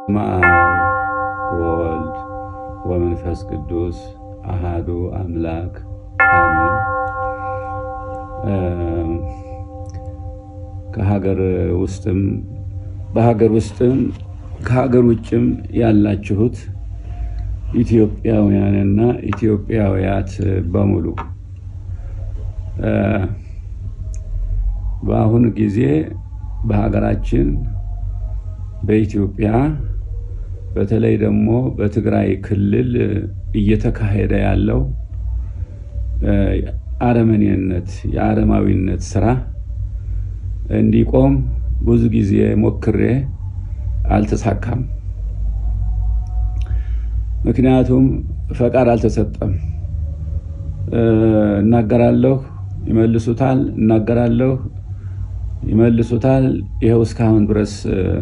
በስመ አብ ወወልድ ወመንፈስ ቅዱስ አሃዱ አምላክ አሜን። ከሀገር ውስጥም በሀገር ውስጥም ከሀገር ውጭም ያላችሁት ኢትዮጵያውያንና ኢትዮጵያውያት በሙሉ በአሁኑ ጊዜ በሀገራችን በኢትዮጵያ በተለይ ደግሞ በትግራይ ክልል እየተካሄደ ያለው አረመኔነት የአረማዊነት ስራ እንዲቆም ብዙ ጊዜ ሞክሬ አልተሳካም። ምክንያቱም ፈቃድ አልተሰጠም። እናገራለሁ፣ ይመልሱታል፣ እናገራለሁ፣ ይመልሱታል። ይኸው እስካሁን ድረስ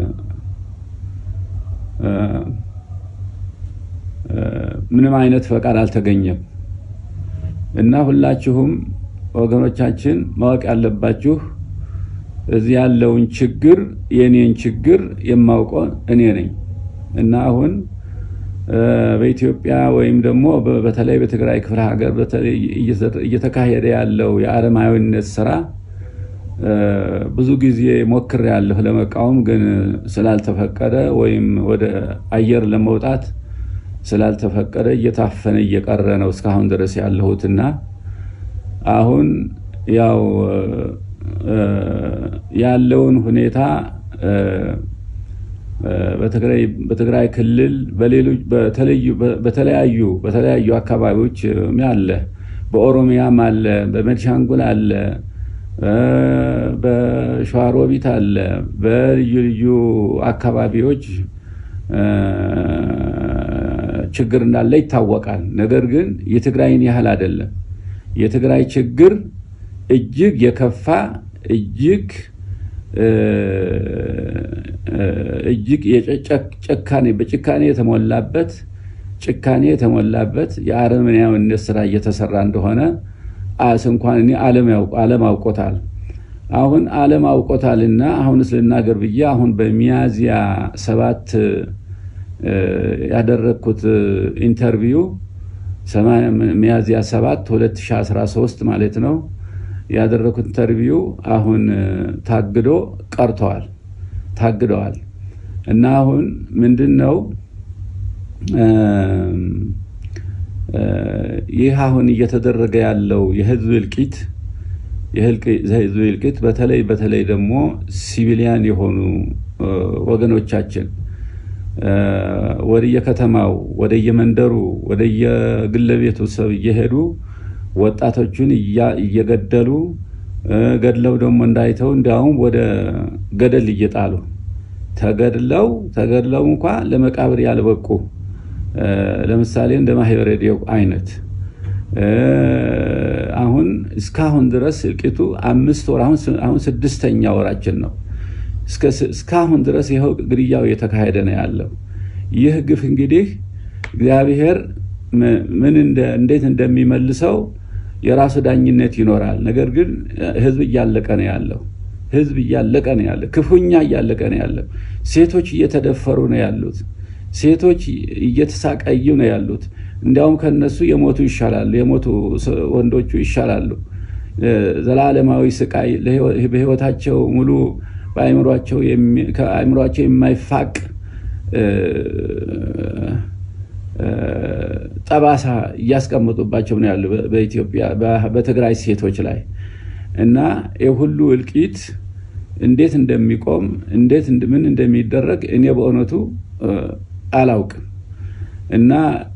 ምንም አይነት ፈቃድ አልተገኘም እና ሁላችሁም ወገኖቻችን ማወቅ ያለባችሁ እዚህ ያለውን ችግር የኔን ችግር የማውቀው እኔ ነኝ እና አሁን በኢትዮጵያ ወይም ደግሞ በተለይ በትግራይ ክፍለ ሀገር እየተካሄደ ያለው የአረማዊነት ስራ ብዙ ጊዜ ሞክሬያለሁ ለመቃወም፣ ግን ስላልተፈቀደ ወይም ወደ አየር ለመውጣት ስላልተፈቀደ እየታፈነ እየቀረ ነው እስካሁን ድረስ ያለሁትና አሁን ያው ያለውን ሁኔታ በትግራይ ክልል በተለያዩ በተለያዩ አካባቢዎች አለ፣ በኦሮሚያም አለ፣ በቤኒሻንጉል አለ፣ በሸዋሮቢት አለ፣ በልዩ ልዩ አካባቢዎች ችግር እንዳለ ይታወቃል። ነገር ግን የትግራይን ያህል አይደለም። የትግራይ ችግር እጅግ የከፋ እጅግ እጅግ ጭካኔ በጭካኔ የተሞላበት ጭካኔ የተሞላበት የአረመኔያዊነት ስራ እየተሰራ እንደሆነ አስ እንኳን እኔ ዓለም አውቆታል። አሁን ዓለም አውቆታልና አሁንስ ልናገር ብዬ አሁን በሚያዝያ ሰባት ያደረግኩት ኢንተርቪው ሚያዝያ ሰባት 2013 ማለት ነው ያደረኩት ኢንተርቪው አሁን ታግዶ ቀርተዋል ታግደዋል። እና አሁን ምንድን ነው ይህ አሁን እየተደረገ ያለው የህዝብ እልቂት የህዝብ እልቂት በተለይ በተለይ ደግሞ ሲቪሊያን የሆኑ ወገኖቻችን ወደየከተማው ወደየመንደሩ ወደየግለቤቱ ሰብ እየሄዱ ወጣቶቹን እየገደሉ ገድለው ደግሞ እንዳይተው እንዲያውም ወደ ገደል እየጣሉ ተገድለው ተገድለው እንኳ ለመቃብር ያልበቁ ለምሳሌ እንደ ማህበረ ዲዮቅ አይነት አሁን እስካሁን ድረስ እልቂቱ አምስት ወር አሁን ስድስተኛ ወራችን ነው። እስካሁን ድረስ ይኸው ግድያው እየተካሄደ ነው ያለው። ይህ ግፍ እንግዲህ እግዚአብሔር ምን እንዴት እንደሚመልሰው የራሱ ዳኝነት ይኖራል። ነገር ግን ህዝብ እያለቀ ነው ያለው። ህዝብ እያለቀ ነው ያለው። ክፉኛ እያለቀ ነው ያለው። ሴቶች እየተደፈሩ ነው ያሉት። ሴቶች እየተሳቀዩ ነው ያሉት። እንዲያውም ከነሱ የሞቱ ይሻላሉ። የሞቱ ወንዶቹ ይሻላሉ። ዘላለማዊ ስቃይ በህይወታቸው ሙሉ በአእምሯቸው የማይፋቅ ጠባሳ እያስቀመጡባቸው ነው ያሉ በኢትዮጵያ በትግራይ ሴቶች ላይ እና የሁሉ እልቂት እንዴት እንደሚቆም እንዴት ምን እንደሚደረግ እኔ በእውነቱ አላውቅም። እና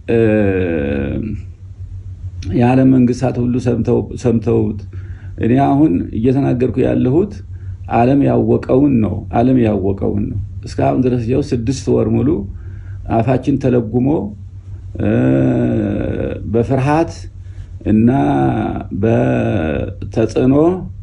የዓለም መንግስታት ሁሉ ሰምተውት እኔ አሁን እየተናገርኩ ያለሁት ዓለም ያወቀውን ነው። ዓለም ያወቀውን ነው። እስካሁን ድረስ ያው ስድስት ወር ሙሉ አፋችን ተለጉሞ በፍርሃት እና በተጽዕኖ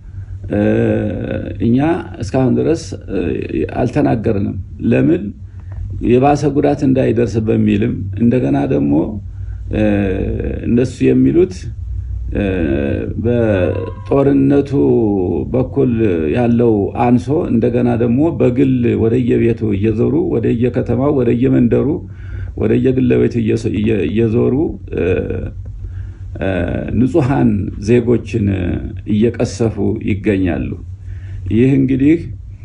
እኛ እስካሁን ድረስ አልተናገርንም። ለምን የባሰ ጉዳት እንዳይደርስ በሚልም እንደገና ደግሞ እነሱ የሚሉት በጦርነቱ በኩል ያለው አንሶ እንደገና ደግሞ በግል ወደየቤቱ እየዞሩ ወደየከተማው ወደየመንደሩ ወደየግለ ቤቱ እየዞሩ ንጹሐን ዜጎችን እየቀሰፉ ይገኛሉ። ይህ እንግዲህ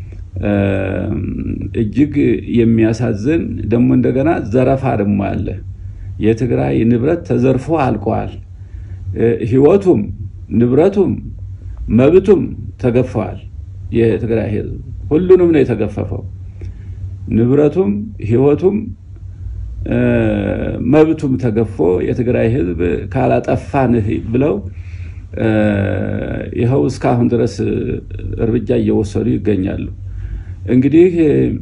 እጅግ የሚያሳዝን ደግሞ እንደገና ዘረፋ ደግሞ አለ። የትግራይ ንብረት ተዘርፎ አልቀዋል። ሕይወቱም ንብረቱም መብቱም ተገፈዋል። የትግራይ ሕዝብ ሁሉንም ነው የተገፈፈው። ንብረቱም ሕይወቱም መብቱም ተገፎ የትግራይ ሕዝብ ካላጠፋንህ ብለው ይኸው እስካሁን ድረስ እርምጃ እየወሰዱ ይገኛሉ። እንግዲህ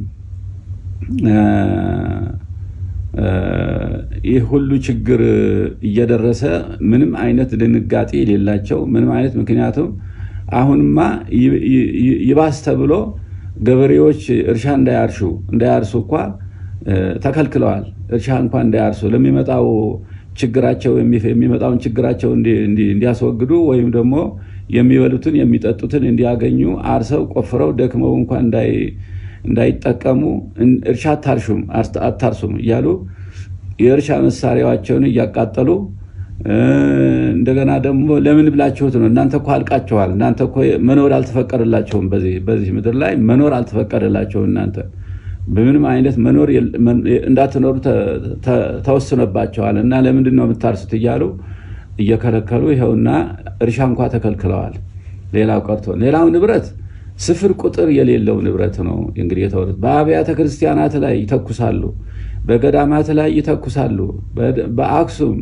ይህ ሁሉ ችግር እየደረሰ ምንም አይነት ድንጋጤ የሌላቸው ምንም አይነት ምክንያቱም አሁንማ ይባስ ተብሎ ገበሬዎች እርሻ እንዳያርሹ እንዳያርሱ እንኳ ተከልክለዋል። እርሻ እንኳ እንዳያርሱ ለሚመጣው ችግራቸው የሚመጣውን ችግራቸው እንዲያስወግዱ ወይም ደግሞ የሚበሉትን የሚጠጡትን እንዲያገኙ አርሰው ቆፍረው ደክመው እንኳ እንዳይጠቀሙ እርሻ አታርሹም አታርሱም እያሉ የእርሻ መሳሪያቸውን እያቃጠሉ እንደገና ደግሞ ለምን ብላችሁት ነው? እናንተ እኮ አልቃችኋል። እናንተ እኮ መኖር አልተፈቀደላቸውም። በዚህ ምድር ላይ መኖር አልተፈቀደላቸውም። እናንተ በምንም አይነት መኖር እንዳትኖሩ ተወስኖባቸዋል እና ለምንድን ነው የምታርሱት እያሉ እየከለከሉ ይኸውና እርሻ እንኳ ተከልክለዋል። ሌላው ቀርቶ ሌላው ንብረት ስፍር ቁጥር የሌለው ንብረት ነው እንግዲህ የተወሩት። በአብያተ ክርስቲያናት ላይ ይተኩሳሉ፣ በገዳማት ላይ ይተኩሳሉ። በአክሱም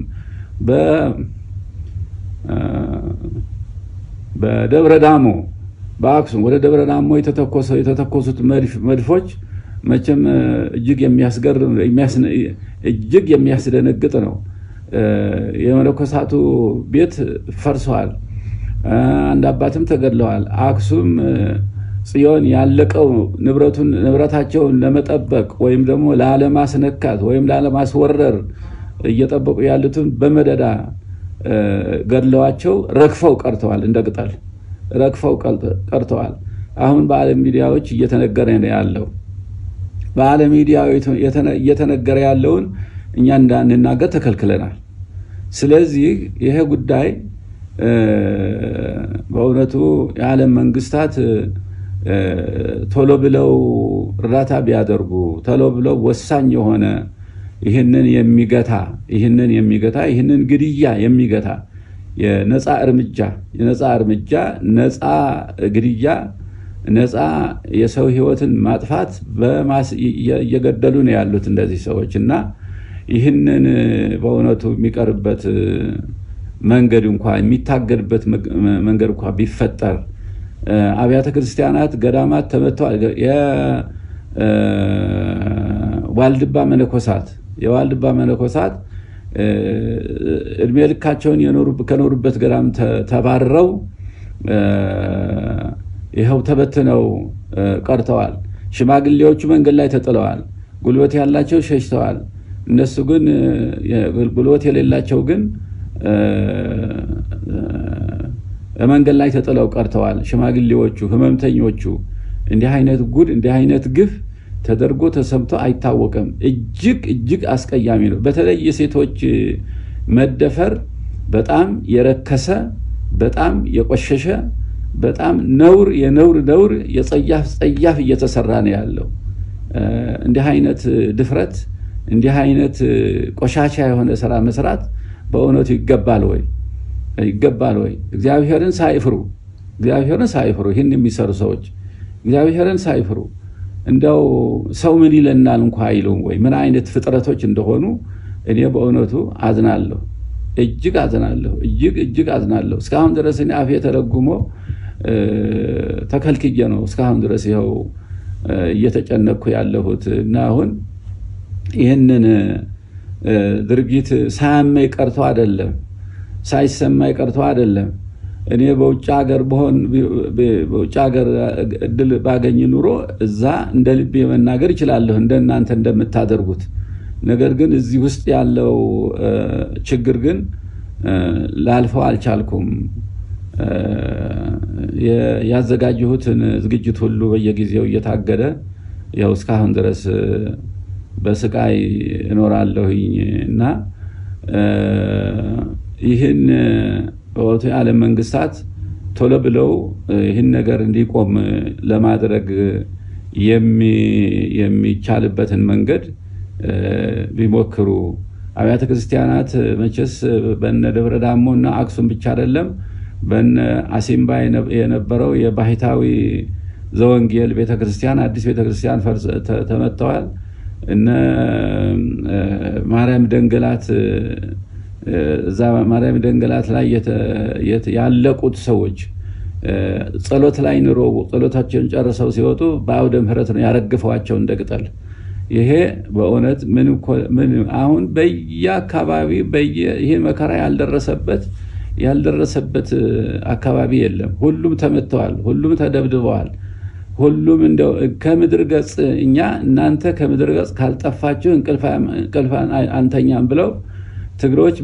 በደብረ ዳሞ በአክሱም ወደ ደብረ ዳሞ የተተኮሱት መድፎች መቼም እጅግ የሚያስገርም እጅግ የሚያስደነግጥ ነው። የመነኮሳቱ ቤት ፈርሰዋል። አንድ አባትም ተገድለዋል። አክሱም ጽዮን ያለቀው ንብረቱን ንብረታቸውን ለመጠበቅ ወይም ደግሞ ላለማስነካት ወይም ላለማስወረር እየጠበቁ ያሉትን በመደዳ ገድለዋቸው ረግፈው ቀርተዋል። እንደ ቅጠል ረግፈው ቀርተዋል። አሁን በዓለም ሚዲያዎች እየተነገረ ነው ያለው። በዓለም ሚዲያ እየተነገረ ያለውን እኛ እንዳንናገር ተከልክለናል። ስለዚህ ይሄ ጉዳይ በእውነቱ የዓለም መንግስታት ቶሎ ብለው እርዳታ ቢያደርጉ ቶሎ ብለው ወሳኝ የሆነ ይህንን የሚገታ ይህንን የሚገታ ይህንን ግድያ የሚገታ የነፃ እርምጃ የነፃ እርምጃ ነፃ ግድያ ነፃ የሰው ህይወትን ማጥፋት እየገደሉ ነው ያሉት እንደዚህ ሰዎች እና ይህንን በእውነቱ የሚቀርበት መንገድ እንኳ የሚታገድበት መንገድ እንኳ ቢፈጠር አብያተ ክርስቲያናት፣ ገዳማት ተመተዋል። የዋልድባ መነኮሳት የዋልድባ መነኮሳት እድሜ ልካቸውን ከኖሩበት ገዳም ተባረው ይኸው ተበትነው ቀርተዋል። ሽማግሌዎቹ መንገድ ላይ ተጥለዋል። ጉልበት ያላቸው ሸሽተዋል። እነሱ ግን ጉልበት የሌላቸው ግን መንገድ ላይ ተጥለው ቀርተዋል። ሽማግሌዎቹ፣ ህመምተኞቹ እንዲህ አይነት ጉድ እንዲህ አይነት ግፍ ተደርጎ ተሰምቶ አይታወቅም። እጅግ እጅግ አስቀያሚ ነው። በተለይ የሴቶች መደፈር በጣም የረከሰ በጣም የቆሸሸ በጣም ነውር የነውር ነውር የጸያፍ ጸያፍ እየተሰራ ነው ያለው። እንዲህ አይነት ድፍረት እንዲህ አይነት ቆሻሻ የሆነ ስራ መስራት በእውነቱ ይገባል ወይ? ይገባል ወይ? እግዚአብሔርን ሳይፍሩ እግዚአብሔርን ሳይፍሩ ይህን የሚሰሩ ሰዎች እግዚአብሔርን ሳይፍሩ እንደው ሰው ምን ይለናል እንኳ አይሉም ወይ? ምን አይነት ፍጥረቶች እንደሆኑ እኔ በእውነቱ አዝናለሁ። እጅግ አዝናለሁ። እጅግ እጅግ አዝናለሁ። እስካሁን ድረስ እኔ አፌ ተረጉሞ ተከልክዬ ነው እስካሁን ድረስ ይኸው እየተጨነቅኩ ያለሁት እና አሁን ይህንን ድርጊት ሳያመኝ ቀርቶ አይደለም፣ ሳይሰማኝ ቀርቶ አይደለም። እኔ በውጭ ሀገር በሆን በውጭ ሀገር እድል ባገኝ ኑሮ እዛ እንደ ልቤ መናገር ይችላለሁ እንደ እናንተ እንደምታደርጉት። ነገር ግን እዚህ ውስጥ ያለው ችግር ግን ላልፈው አልቻልኩም። ያዘጋጀሁትን ዝግጅት ሁሉ በየጊዜው እየታገደ ያው እስካሁን ድረስ በስቃይ እኖራለሁኝ እና ይህን በወቅቱ የዓለም መንግስታት ቶሎ ብለው ይህን ነገር እንዲቆም ለማድረግ የሚቻልበትን መንገድ ቢሞክሩ አብያተ ክርስቲያናት መቼስ በነ ደብረ ዳሞ እና አክሱም ብቻ አይደለም፣ በነ አሲምባ የነበረው የባህታዊ ዘወንጌል ቤተክርስቲያን አዲስ ቤተክርስቲያን ተመተዋል። እነ ማርያም ደንገላት እዛ ማርያም ደንገላት ላይ ያለቁት ሰዎች ጸሎት ላይ ኑሮ ጸሎታቸውን ጨርሰው ሲወጡ በአውደ ምሕረት ነው ያረግፈዋቸው እንደ ቅጠል። ይሄ በእውነት ምን አሁን በየአካባቢ ይሄ መከራ ያልደረሰበት ያልደረሰበት አካባቢ የለም። ሁሉም ተመትተዋል። ሁሉም ተደብድበዋል። ሁሉም እንደው ከምድር ገጽ እኛ እናንተ ከምድር ገጽ ካልጠፋችሁ እንቅልፍ አንተኛም ብለው ትግሮች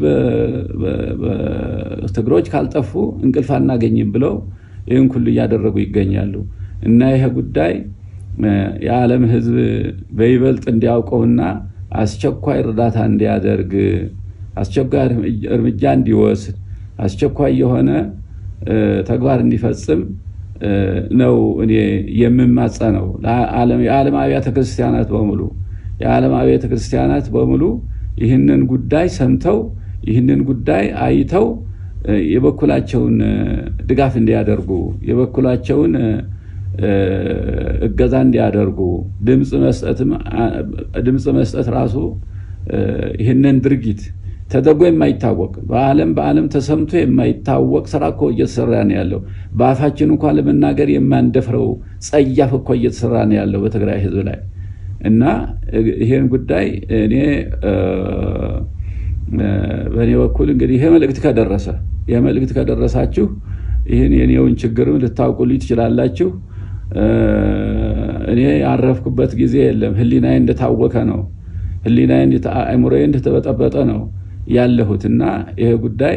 ትግሮች ካልጠፉ እንቅልፍ አናገኝም ብለው ይህን ሁሉ እያደረጉ ይገኛሉ። እና ይሄ ጉዳይ የዓለም ሕዝብ በይበልጥ እንዲያውቀውና አስቸኳይ እርዳታ እንዲያደርግ አስቸኳይ እርምጃ እንዲወስድ አስቸኳይ የሆነ ተግባር እንዲፈጽም ነው እኔ የምማጸነው። የዓለም አብያተ ክርስቲያናት በሙሉ የዓለም አብያተ ክርስቲያናት በሙሉ ይህንን ጉዳይ ሰምተው ይህንን ጉዳይ አይተው የበኩላቸውን ድጋፍ እንዲያደርጉ የበኩላቸውን እገዛ እንዲያደርጉ ድምፅ መስጠት ራሱ ይህንን ድርጊት ተደርጎ የማይታወቅ በዓለም በዓለም ተሰምቶ የማይታወቅ ስራ እኮ እየተሰራ ነው ያለው። በአፋችን እንኳ ለመናገር የማንደፍረው ጸያፍ እኮ እየተሰራ ነው ያለው በትግራይ ህዝብ ላይ እና ይሄን ጉዳይ እኔ በእኔ በኩል እንግዲህ ይሄ መልእክት ከደረሰ ይሄ መልእክት ከደረሳችሁ ይህን የኔውን ችግርም ልታውቁልኝ ትችላላችሁ። እኔ ያረፍኩበት ጊዜ የለም። ህሊናዬ እንደታወከ ነው። ህሊናዬ አእምሮዬ እንደተበጠበጠ ነው ያለሁት እና ይሄ ጉዳይ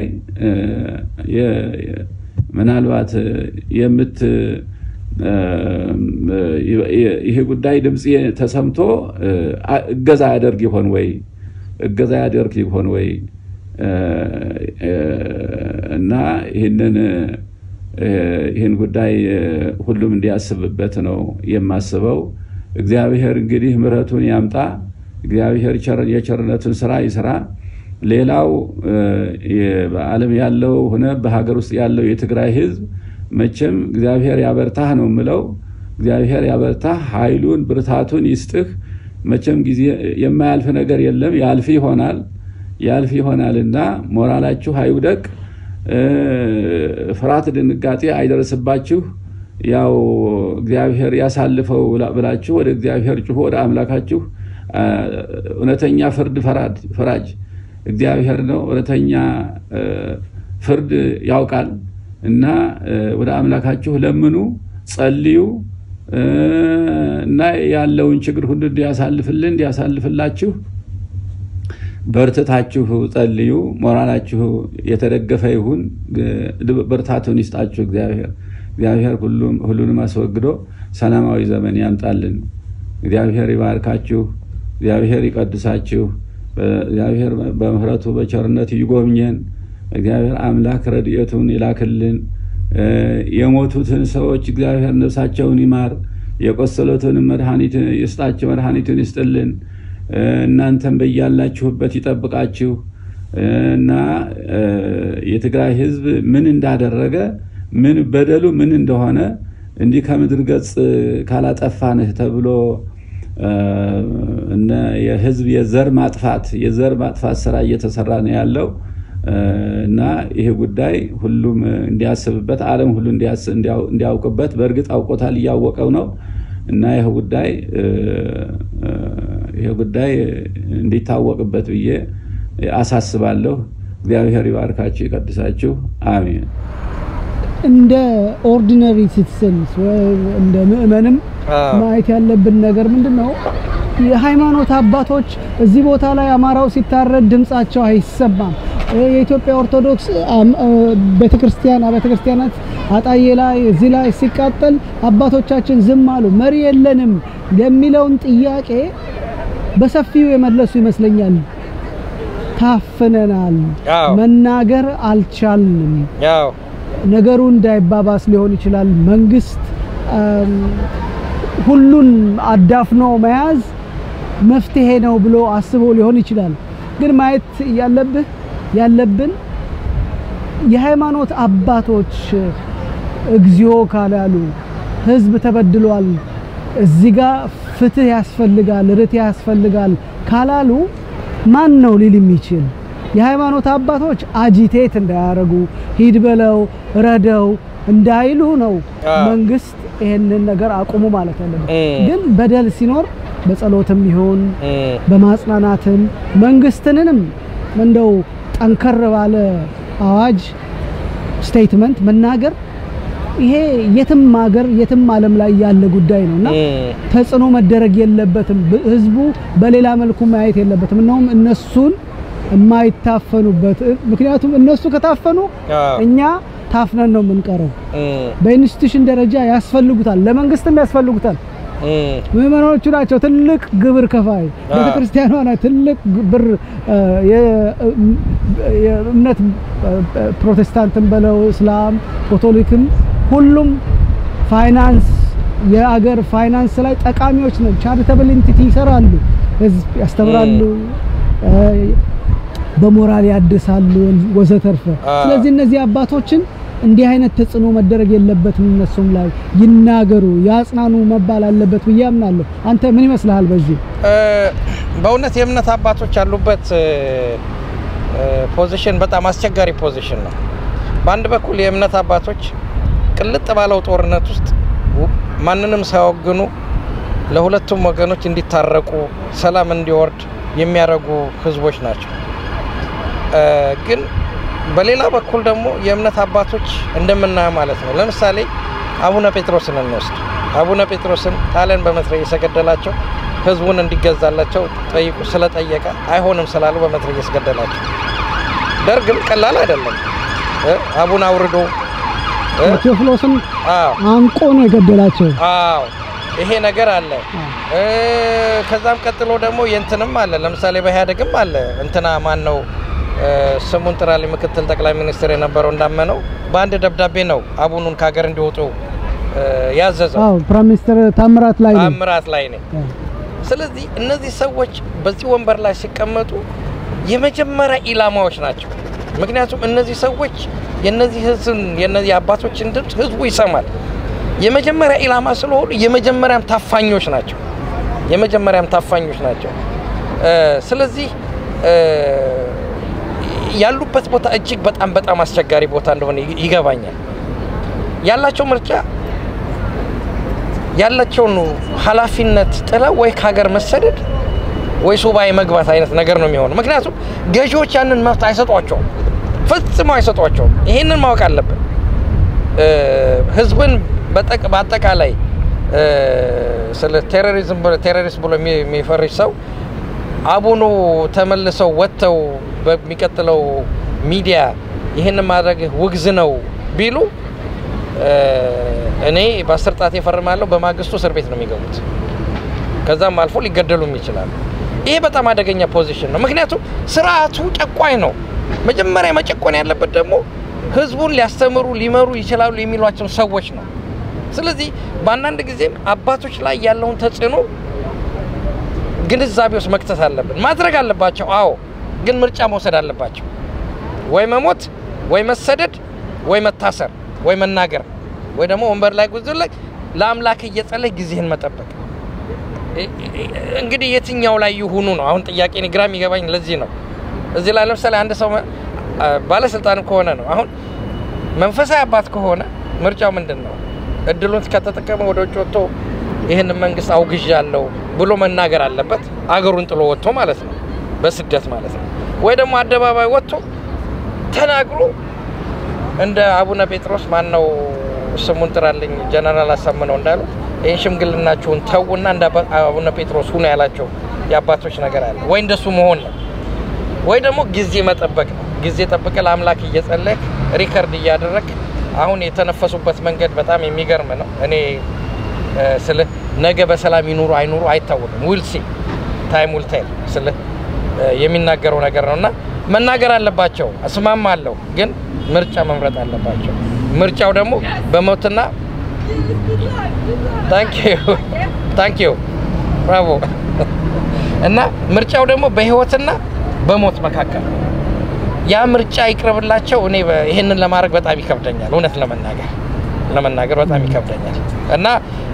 ምናልባት የምት ይሄ ጉዳይ ድምፅ ተሰምቶ እገዛ ያደርግ ይሆን ወይ እገዛ ያደርግ ይሆን ወይ እና ይህንን ይህን ጉዳይ ሁሉም እንዲያስብበት ነው የማስበው። እግዚአብሔር እንግዲህ ምሕረቱን ያምጣ። እግዚአብሔር የቸርነቱን ስራ ይስራ። ሌላው በዓለም ያለው ሆነ በሀገር ውስጥ ያለው የትግራይ ህዝብ መቼም እግዚአብሔር ያበርታህ ነው የምለው። እግዚአብሔር ያበርታህ፣ ኃይሉን ብርታቱን ይስጥህ። መቼም ጊዜ የማያልፍ ነገር የለም፣ ያልፍ ይሆናል ያልፍ ይሆናልና ሞራላችሁ አይውደቅ፣ ፍርሃት፣ ድንጋጤ አይደርስባችሁ። ያው እግዚአብሔር ያሳልፈው ብላችሁ ወደ እግዚአብሔር ጩሁ፣ ወደ አምላካችሁ። እውነተኛ ፍርድ ፈራጅ እግዚአብሔር ነው። እውነተኛ ፍርድ ያውቃል እና ወደ አምላካችሁ ለምኑ፣ ጸልዩ እና ያለውን ችግር ሁሉ እንዲያሳልፍልን እንዲያሳልፍላችሁ በርትታችሁ ጸልዩ። ሞራላችሁ የተደገፈ ይሁን። ብርታቱን ይስጣችሁ እግዚአብሔር። እግዚአብሔር ሁሉንም አስወግዶ ሰላማዊ ዘመን ያምጣልን። እግዚአብሔር ይባርካችሁ። እግዚአብሔር ይቀድሳችሁ። እግዚአብሔር በምሕረቱ በቸርነቱ ይጎብኘን። እግዚአብሔር አምላክ ረድኤቱን ይላክልን። የሞቱትን ሰዎች እግዚአብሔር ነፍሳቸውን ይማር። የቆሰሉትን መድኃኒት ይስጣቸው፣ መድኃኒቱን ይስጥልን። እናንተም በያላችሁበት ይጠብቃችሁ እና የትግራይ ሕዝብ ምን እንዳደረገ ምን በደሉ ምን እንደሆነ እንዲህ ከምድር ገጽ ካላጠፋንህ ተብሎ እነ የህዝብ የዘር ማጥፋት የዘር ማጥፋት ስራ እየተሰራ ነው ያለው እና ይሄ ጉዳይ ሁሉም እንዲያስብበት ዓለም ሁሉ እንዲያውቅበት በእርግጥ አውቆታል፣ እያወቀው ነው እና ይህ ጉዳይ ይህ ጉዳይ እንዲታወቅበት ብዬ አሳስባለሁ። እግዚአብሔር ይባርካችሁ፣ ይቀድሳችሁ። አሜን። እንደ ኦርዲነሪ ሲቲዝንስ እንደ ምእመንም ማየት ያለብን ነገር ምንድን ነው? የሃይማኖት አባቶች እዚህ ቦታ ላይ አማራው ሲታረድ ድምጻቸው አይሰማም። የኢትዮጵያ ኦርቶዶክስ ቤተክርስቲያን አብያተ ክርስቲያናት አጣዬ ላይ እዚህ ላይ ሲቃጠል አባቶቻችን ዝም አሉ፣ መሪ የለንም የሚለውን ጥያቄ በሰፊው የመለሱ ይመስለኛል። ታፍነናል፣ አዎ። መናገር አልቻልንም። ያው ነገሩ እንዳይባባስ ሊሆን ይችላል። መንግስት አም፣ ሁሉን አዳፍኖ መያዝ መፍትሄ ነው ብሎ አስቦ ሊሆን ይችላል። ግን ማየት ያለብህ ያለብን የሃይማኖት አባቶች እግዚኦ ካላሉ ህዝብ ተበድሏል፣ እዚህ ጋር ፍትህ ያስፈልጋል፣ ርትዕ ያስፈልጋል ካላሉ ማን ነው ሊል የሚችል? የሃይማኖት አባቶች አጂቴት እንዳያረጉ ሂድ በለው ረደው እንዳይሉ ነው አዎ። መንግስት ይሄንን ነገር አቁሙ ማለት ያለበት። እም። ግን በደል ሲኖር በጸሎትም ይሁን እም፣ በማጽናናትም መንግስትንንም እንደው ጠንከር ባለ አዋጅ ስቴትመንት መናገር ይሄ የትም ሀገር የትም ዓለም ላይ ያለ ጉዳይ ነው እና እም፣ ተጽዕኖ መደረግ የለበትም። ብ- ህዝቡ በሌላ መልኩ ማየት የለበትም። እናውም እነሱን የማይታፈኑበት ምክንያቱም እነሱ ከታፈኑ አዎ። እኛ ታፍነን ነው የምንቀረው። እም፣ በኢንስቲትዩሽን ደረጃ ያስፈልጉታል፣ ለመንግስትም ያስፈልጉታል። እም፣ ምዕመናኖቹ ናቸው ትልቅ ግብር ከፋይ። አዎ። ቤተክርስቲያኗ ናት ትልቅ ብር እ፣ የ- የእምነት እ፣ ፕሮቴስታንትን በለው እስላም፣ ካቶሊክም ሁሉም ፋይናንስ የአገር ፋይናንስ ላይ ጠቃሚዎች ነው። ቻሪታብል ኢንቲቲ ይሰራሉ፣ ህዝብ ያስተምራሉ፣ እ፣ በሞራል ያድሳሉ ወዘተርፈ። አዎ። ስለዚህ እነዚህ አባቶችን እንዲህ አይነት ተጽዕኖ መደረግ የለበትም። እነሱም ላይ ይናገሩ፣ ያጽናኑ መባል አለበት ብዬ አምናለሁ። አንተ ምን ይመስልሃል በዚህ? እ፣ በእውነት የእምነት አባቶች ያሉበት እ፣ እ፣ ፖዚሽን በጣም አስቸጋሪ ፖዚሽን ነው። በአንድ በኩል የእምነት አባቶች ቅልጥ ባለው ጦርነት ውስጥ ው- ማንንም ሳይወግኑ ለሁለቱም ወገኖች እንዲታረቁ ሰላም እንዲወርድ የሚያደርጉ ህዝቦች ናቸው። እ፣ ግን በሌላ በኩል ደግሞ የእምነት አባቶች እንደምናየው ማለት ነው። ለምሳሌ አቡነ ጴጥሮስን እንወስድ። አቡነ ጴጥሮስን ጣሊያን በመትረየስ የገደላቸው ህዝቡን እንዲገዛላቸው ጠይቁ ስለጠየቀ አይሆንም ስላሉ በመትረየስ ገደላቸው። ደርግም ቀላል አይደለም እ፣ አቡነ አውርዶ እ፣ ቴዎፍሎስን አዎ አንቆ ነው የገደላቸው። አዎ ይሄ ነገር አለ። እ፣ ከዛም ቀጥሎ ደግሞ የእንትንም አለ። ለምሳሌ በኢህአዴግም አለ እንትና ማን ነው እ፣ ስሙን ጥራልኝ፣ ምክትል ጠቅላይ ሚኒስትር የነበረው እንዳመነው በአንድ ደብዳቤ ነው አቡኑን ከሀገር እንዲወጡ እ፣ ያዘዘው። አዎ ፕራይም ሚኒስትር ታምራት ላይ ነው። ታምራት ላይ ነው። ስለዚህ እነዚህ ሰዎች በዚህ ወንበር ላይ ሲቀመጡ የመጀመሪያ ኢላማዎች ናቸው። ምክንያቱም እነዚህ ሰዎች የነዚህ ህዝብን የነዚህ አባቶችን ድምፅ ህዝቡ ይሰማል። የመጀመሪያ ኢላማ ስለሆኑ የመጀመሪያም ታፋኞች ናቸው። የመጀመሪያም ታፋኞች ናቸው። እ፣ ስለዚህ እ፣ ያሉበት ቦታ እጅግ በጣም በጣም አስቸጋሪ ቦታ እንደሆነ ይ- ይገባኛል። ያላቸው ምርጫ ያላቸውን ኃላፊነት ጥለው ወይ ከሀገር መሰደድ ወይ ሱባኤ መግባት አይነት ነገር ነው የሚሆነው። ምክንያቱም ገዢዎች ያንን መብት አይሰጧቸውም፣ ፈጽሞ አይሰጧቸውም። ይሄንን ማወቅ አለብን። እ፣ ህዝብን በጠቅ- በአጠቃላይ እ፣ ስለ ቴሮሪዝም ብሎ- ቴሮሪስት ብሎ የሚ- የሚፈርጅ ሰው አቡኑ ተመልሰው ወጥተው በሚቀጥለው ሚዲያ ይህን ማድረግ ውግዝ ነው ቢሉ እ፣ እኔ በአስር ጣት እፈርማለሁ። በማግስቱ እስር ቤት ነው የሚገቡት። ከዛም አልፎ ሊገደሉም ይችላሉ። ይሄ በጣም አደገኛ ፖዚሽን ነው። ምክንያቱም ስርዓቱ ጨቋኝ ነው። መጀመሪያ መጨቆን ያለበት ደግሞ ህዝቡን ሊያስተምሩ ሊመሩ ይችላሉ የሚሏቸውን ሰዎች ነው። ስለዚህ በአንዳንድ ጊዜም አባቶች ላይ ያለውን ተጽዕኖ ግንዛቤ ውስጥ መክተት አለብን። ማድረግ አለባቸው። አዎ፣ ግን ምርጫ መውሰድ አለባቸው። ወይ መሞት፣ ወይ መሰደድ፣ ወይ መታሰር፣ ወይ መናገር፣ ወይ ደግሞ ወንበር ላይ ጉዞ ላይ ለአምላክ እየጸለይ ጊዜህን መጠበቅ። እ- እ- እንግዲህ የትኛው ላይ ይሁኑ ነው አሁን ጥያቄ። እኔ ግራ የሚገባኝ ለዚህ ነው። እዚህ ላይ ለምሳሌ አንድ ሰው መ- አ- ባለስልጣን ከሆነ ነው አሁን መንፈሳዊ አባት ከሆነ ምርጫው ምንድን ነው? እድሉን ከተጠቀመ ወደ ውጭ ወጥቶ ይህንን መንግስት አውግዣለሁ ብሎ መናገር አለበት። አገሩን ጥሎ ወጥቶ ማለት ነው፣ በስደት ማለት ነው። ወይ ደግሞ አደባባይ ወጥቶ ተናግሮ እንደ አቡነ ጴጥሮስ ማን ነው ስሙን ጥራልኝ፣ ጀነራል አሳምነው እንዳሉት ይህን ሽምግልናችሁን ተዉና እንደ አባ- አቡነ ጴጥሮስ ሁኑ ያላቸው የአባቶች ነገር አለ። ወይ እንደሱ መሆን ነው፣ ወይ ደግሞ ጊዜ መጠበቅ ነው። ጊዜ ጠብቀ ለአምላክ እየጸለክ ሪከርድ እያደረግ አሁን የተነፈሱበት መንገድ በጣም የሚገርም ነው። እኔ ስለ ነገ በሰላም ይኑሩ አይኑሩ አይታወቅም። ዊልሲ ታይም ዊል ቴል ስለ የሚናገረው ነገር ነው እና መናገር አለባቸው። እስማማለሁ፣ ግን ምርጫ መምረጥ አለባቸው። ምርጫው ደግሞ በሞትና ታንክ ዩ ብራቮ እና ምርጫው ደግሞ በህይወትና በሞት መካከል ነው። ያ ምርጫ ይቅረብላቸው። እኔ ይህንን ለማድረግ በጣም ይከብደኛል፣ እውነት ለመናገር ለመናገር በጣም ይከብደኛል እና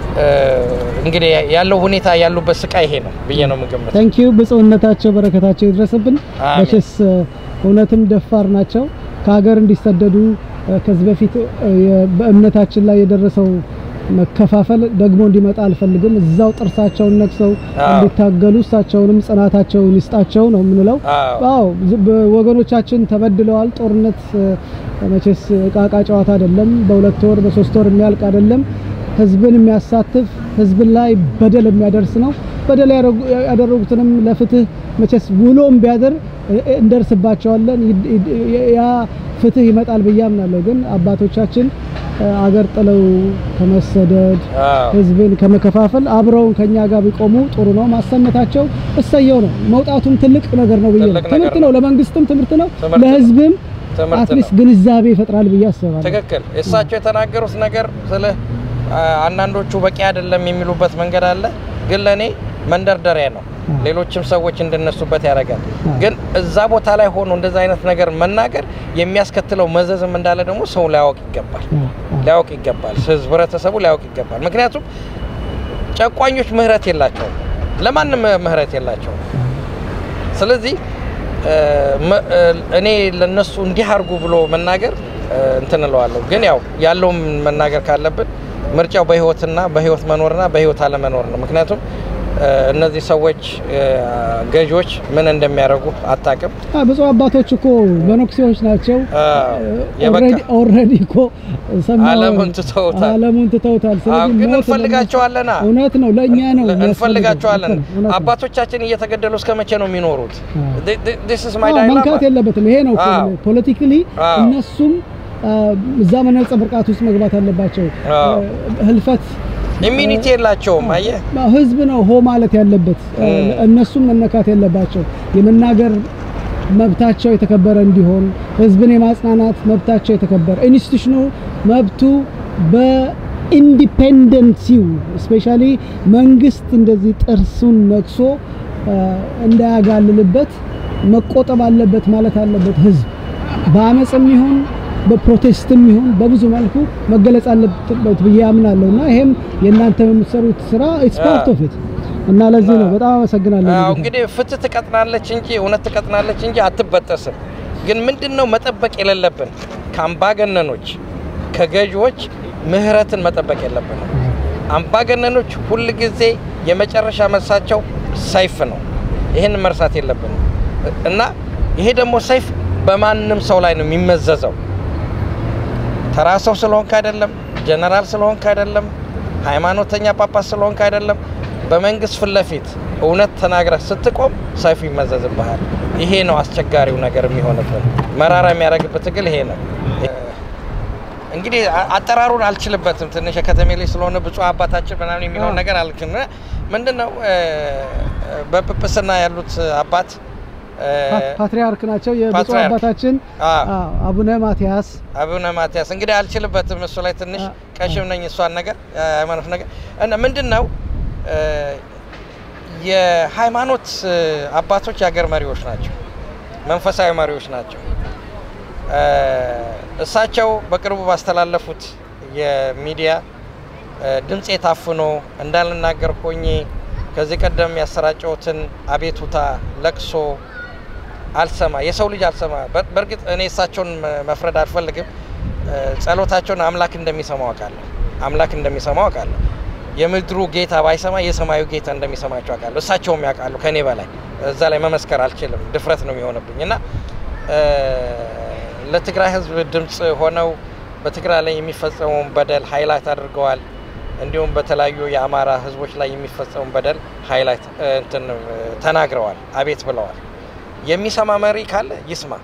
እንግዲህ ያለው ሁኔታ ያሉበት ስቃይ ይሄ ነው ብዬ ነው የምገምተው። ታንክ ዩ ብፁዕነታቸው በረከታቸው ይድረስብን። አሜን። መቼስ እውነትም ደፋር ናቸው። ከሀገር እንዲሰደዱ ከዚህ በፊት በእምነታችን ላይ የደረሰው መከፋፈል ደግሞ እንዲመጣ አልፈልግም። እዛው ጥርሳቸውን ነክሰው አዎ። እንዲታገሉ እሳቸውንም ጽናታቸውን ይስጣቸው ነው የምንለው። አዎ። አዎ ዝ- በ- ወገኖቻችን ተበድለዋል። ጦርነት እ፣ መቼስ እቃ እቃ ጨዋታ አይደለም። በሁለት ወር በሶስት ወር የሚያልቅ አይደለም። ህዝብን የሚያሳትፍ ህዝብን ላይ በደል የሚያደርስ ነው። በደል ያደረጉ- ያደረጉትንም ለፍትህ መቼስ ውሎም ቢያድር እ፣ እ፣ እንደርስባቸዋለን። ይድ- ይድ- ያ ፍትህ ይመጣል ብዬ አምናለሁ። ግን አባቶቻችን እ፣ አገር ጥለው ከመሰደድ አዎ። ህዝብን ከመከፋፈል አብረውን ከኛ ጋር ቢቆሙ ጥሩ ነው። ማሰመታቸው እሰየው ነው። መውጣቱም ትልቅ ነገር ነው ብዬ ነው። ትልቅ ነገር ትምህርት ነው። ነው፣ ለመንግስትም ትምህርት ነው፣ ትምህርት ነው። ለህዝብም ትምህርት አትሊስት ነው። ግንዛቤ ይፈጥራል ብዬ አስባለሁ። ትክክል። እሳቸው የተናገሩት ነገር ስለ አንዳንዶቹ በቂ አይደለም የሚሉበት መንገድ አለ፣ ግን ለእኔ መንደርደሪያ ነው። አ። ሌሎችም ሰዎች እንድነሱበት ያደርጋል። አ። ግን እዛ ቦታ ላይ ሆኖ እንደዛ አይነት ነገር መናገር የሚያስከትለው መዘዝም እንዳለ ደግሞ ሰው ሊያውቅ ይገባል አ፣ አ። ሊያውቅ ይገባል። ህዝብ ህብረተሰቡ ሊያውቅ ይገባል። ምክንያቱም ጨቋኞች ምህረት የላቸውም፣ ለማንም ምህረት የላቸውም። ስለዚህ እ፣ መ- እ፣ እኔ ለነሱ እንዲህ አድርጉ ብሎ መናገር እ፣ እንትን እለዋለሁ። ግን ያው ያለውም መናገር ካለብን ምርጫው በህይወትና በህይወት መኖርና በህይወት አለመኖር ነው። ምክንያቱም እ፣ እነዚህ ሰዎች እ፣ ገዢዎች ምን እንደሚያደርጉ አታውቅም። አ፣ ብፁዕ አባቶች እኮ መነኩሴዎች ናቸው። አዎ፣ የበቃ ኦልሬዲ እኮ ሰማሁ፣ ዓለሙን ትተውታል። ዓለሙን ትተውታል። አዎ፣ ስለዚህ ግን ሞት እንፈልጋቸዋለና እውነት ነው፣ ለእኛ ነው የሚያስፈልገው። እንፈልጋቸዋለን። ልክ ነው፣ እውነት ነው። አባቶቻችን እየተገደሉ እስከ መቼ ነው የሚኖሩት? አዎ። ዲስ ኢዝ ማይ አዎ፣ ዳይላማ። መንካት የለበትም። ይሄ ነው አዎ። ፖለቲካሊ አዎ። እነሱም አ፣ እዛ መነጽር ብርቃት ውስጥ መግባት አለባቸው። አዎ። አ፣ ህልፈት ኢሚኒቲ የላቸውም። አየህ አዎ፣ ህዝብ ነው ሆ ማለት ያለበት። አ፣ እም። እነሱም መነካት የለባቸው። የመናገር መብታቸው የተከበረ እንዲሆን ህዝብን የማጽናናት መብታቸው የተከበረ ኢንስቲቱሽኑ መብቱ በኢንዲፔንደንሲው ስፔሻሊ መንግስት እንደዚህ ጥርሱን ነክሶ አ፣ እንዳያጋልልበት መቆጠብ አለበት ማለት አለበት። ህዝብ በአመፅም ይሁን በፕሮቴስትም ይሁን በብዙ መልኩ መገለጽ አለበት ብዬ አምናለሁ እና ይሄም የእናንተ የምትሰሩት ስራ ኢትስ ፓርት ኦፍ ኢት እና ለዚህ ነው በጣም አመሰግናለሁ። አዎ ጌታ። እንግዲህ ፍትህ ትቀጥናለች እንጂ እውነት ትቀጥናለች እንጂ አትበጠስም። ግን ምንድን ነው መጠበቅ የሌለብን ከአምባገነኖች ከገዢዎች ምህረትን መጠበቅ የለብንም። አምባገነኖች ሁል ጊዜ የመጨረሻ መልሳቸው ሰይፍ ነው። ይህን መርሳት የለብንም እና ይሄ ደግሞ ሰይፍ በማንም ሰው ላይ ነው የሚመዘዘው። ተራ ሰው ስለሆንክ አይደለም፣ ጀነራል ስለሆንክ አይደለም፣ ሃይማኖተኛ ጳጳስ ስለሆንክ አይደለም። በመንግስት ፊት ለፊት እውነት ተናግረህ ስትቆም ሰይፉ ይመዘዝብሃል። ይሄ ነው አስቸጋሪው ነገር የሚሆንብን። መራራ የሚያደርግበት ትግል ይሄ ነው። እንግዲህ አ- አጠራሩን አልችልበትም ትንሽ የከተሜ ላይ ስለሆነ ብፁዕ አባታችን ምናምን የሚለውን አዎ። ነገር አልክም። ምንድን ነው እ፣ በጵጵስና ያሉት አባት እ፣ ፓ- ፓትርያርክ ናቸው የብፁዕ ፓትርያርክ። አባታችን አዎ። አዎ፣ አቡነ ማትያስ አቡነ ማትያስ እንግዲህ አልችልበትም። እሱ ላይ ትንሽ አ- ቀሽም ነኝ እሷን ነገር የሃይማኖት ነገር እና ምንድን ነው እ፣ የሃይማኖት እ፣ አባቶች የሀገር መሪዎች ናቸው፣ መንፈሳዊ መሪዎች ናቸው። እ፣ እሳቸው በቅርቡ ባስተላለፉት የሚዲያ እ፣ ድምፄ ታፍኖ እንዳልናገር ሆኜ ከዚህ ቀደም ያሰራጨሁትን አቤቱታ ለቅሶ አልሰማ የሰው ልጅ አልሰማ። በር- በእርግጥ እኔ እሳቸውን መ- መፍረድ አልፈልግም። እ፣ ጸሎታቸውን አምላክ እንደሚሰማው አውቃለሁ። አምላክ እንደሚሰማው አውቃለሁ። የምድሩ ጌታ ባይሰማ የሰማዩ ጌታ እንደሚሰማቸው አውቃለሁ። እሳቸውም ያውቃሉ ከኔ በላይ። እዛ ላይ መመስከር አልችልም፣ ድፍረት ነው የሚሆንብኝ እና እ፣ ለትግራይ ሕዝብ ድምፅ ሆነው በትግራይ ላይ የሚፈጸመውን በደል ሃይላይት አድርገዋል። እንዲሁም በተለያዩ የአማራ ሕዝቦች ላይ የሚፈጸመውን በደል ሃይላይት እ፣ እንትን እ፣ ተናግረዋል፣ አቤት ብለዋል። የሚሰማ መሪ ካለ ይስማ።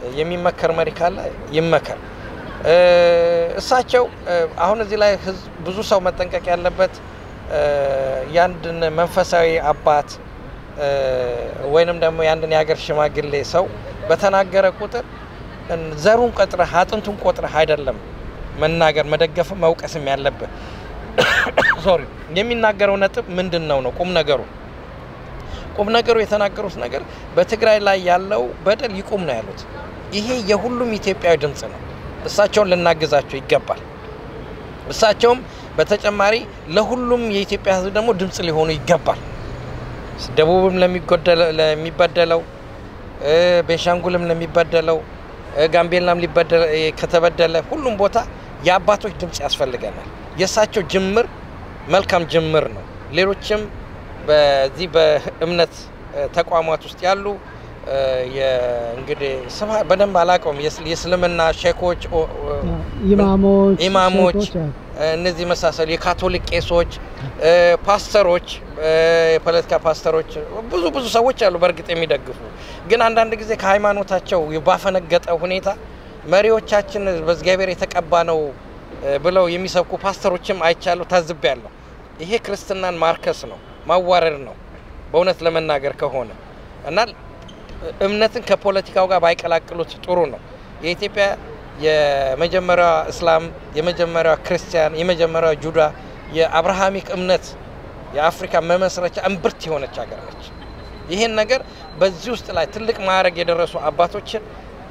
የሚመከር መሪ ካለ ይመከር። እ፣ እሳቸው እ፣ አሁን እዚህ ላይ ህዝብ ብዙ ሰው መጠንቀቅ ያለበት እ፣ የአንድን መንፈሳዊ አባት እ፣ ወይንም ደግሞ የአንድን የሀገር ሽማግሌ ሰው በተናገረ ቁጥር እን- ዘሩን ቆጥረህ አጥንቱን ቆጥረህ አይደለም መናገር መደገፍም መውቀስም ያለብህ። ሶሪ የሚናገረው ነጥብ ምንድን ነው ነው ቁም ነገሩ ቁም ነገሩ የተናገሩት ነገር በትግራይ ላይ ያለው በደል ይቁም ነው ያሉት። ይሄ የሁሉም ኢትዮጵያዊ ድምፅ ነው። እሳቸውን ልናግዛቸው ይገባል። እሳቸውም በተጨማሪ ለሁሉም የኢትዮጵያ ሕዝብ ደግሞ ድምፅ ሊሆኑ ይገባል። ደቡብም ለሚጎደለ- ለሚበደለው እ፣ ቤንሻንጉልም ለሚበደለው እ፣ ጋምቤላም ሊበደለ እ፣ ከተበደለ ሁሉም ቦታ የአባቶች ድምፅ ያስፈልገናል። የእሳቸው ጅምር መልካም ጅምር ነው። ሌሎችም በዚህ በእምነት እ፣ ተቋማት ውስጥ ያሉ እ፣ የ- እንግዲህ ስማ በደንብ አላውቀውም የእስ- የእስልምና ሼኮች ኦ- ኦ- ኢማሞች ኢማሞች ሼኮች፣ አዎ። እነዚህ መሳሰሉ የካቶሊክ ቄሶች፣ እ፣ ፓስተሮች፣ እ፣ የፖለቲካ ፓስተሮች ብዙ ብዙ ሰዎች አሉ በእርግጥ የሚደግፉ ግን አንዳንድ ጊዜ ከሃይማኖታቸው ባፈነገጠ ሁኔታ መሪዎቻችን በእግዚአብሔር የተቀባ ነው እ፣ ብለው የሚሰብኩ ፓስተሮችም አይቻለሁ፣ ታዝቤያለሁ። ይሄ ክርስትናን ማርከስ ነው፣ ማዋረድ ነው በእውነት ለመናገር ከሆነ እና እምነትን ከፖለቲካው ጋር ባይቀላቅሉት ጥሩ ነው። የኢትዮጵያ የመጀመሪያዋ እስላም፣ የመጀመሪያዋ ክርስቲያን፣ የመጀመሪያዋ ጁዳ የአብርሃሚክ እምነት የአፍሪካ መመስረቻ እምብርት የሆነች ሀገር ነች። ይህን ነገር በዚህ ውስጥ ላይ ትልቅ ማዕረግ የደረሱ አባቶችን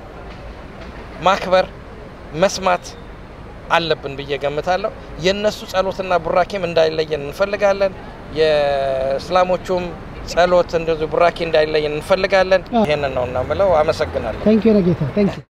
ማክበር መስማት አለብን ብዬ ገምታለሁ። የእነሱ ጸሎትና ቡራኬም እንዳይለየን እንፈልጋለን። የእስላሞቹም ጸሎት እንደዚሁ ቡራኬ እንዳይለየን እንፈልጋለን። ይሄንን ነው እና ምለው። አመሰግናለሁ። ታንኪዩ ነጌታ ታንኪዩ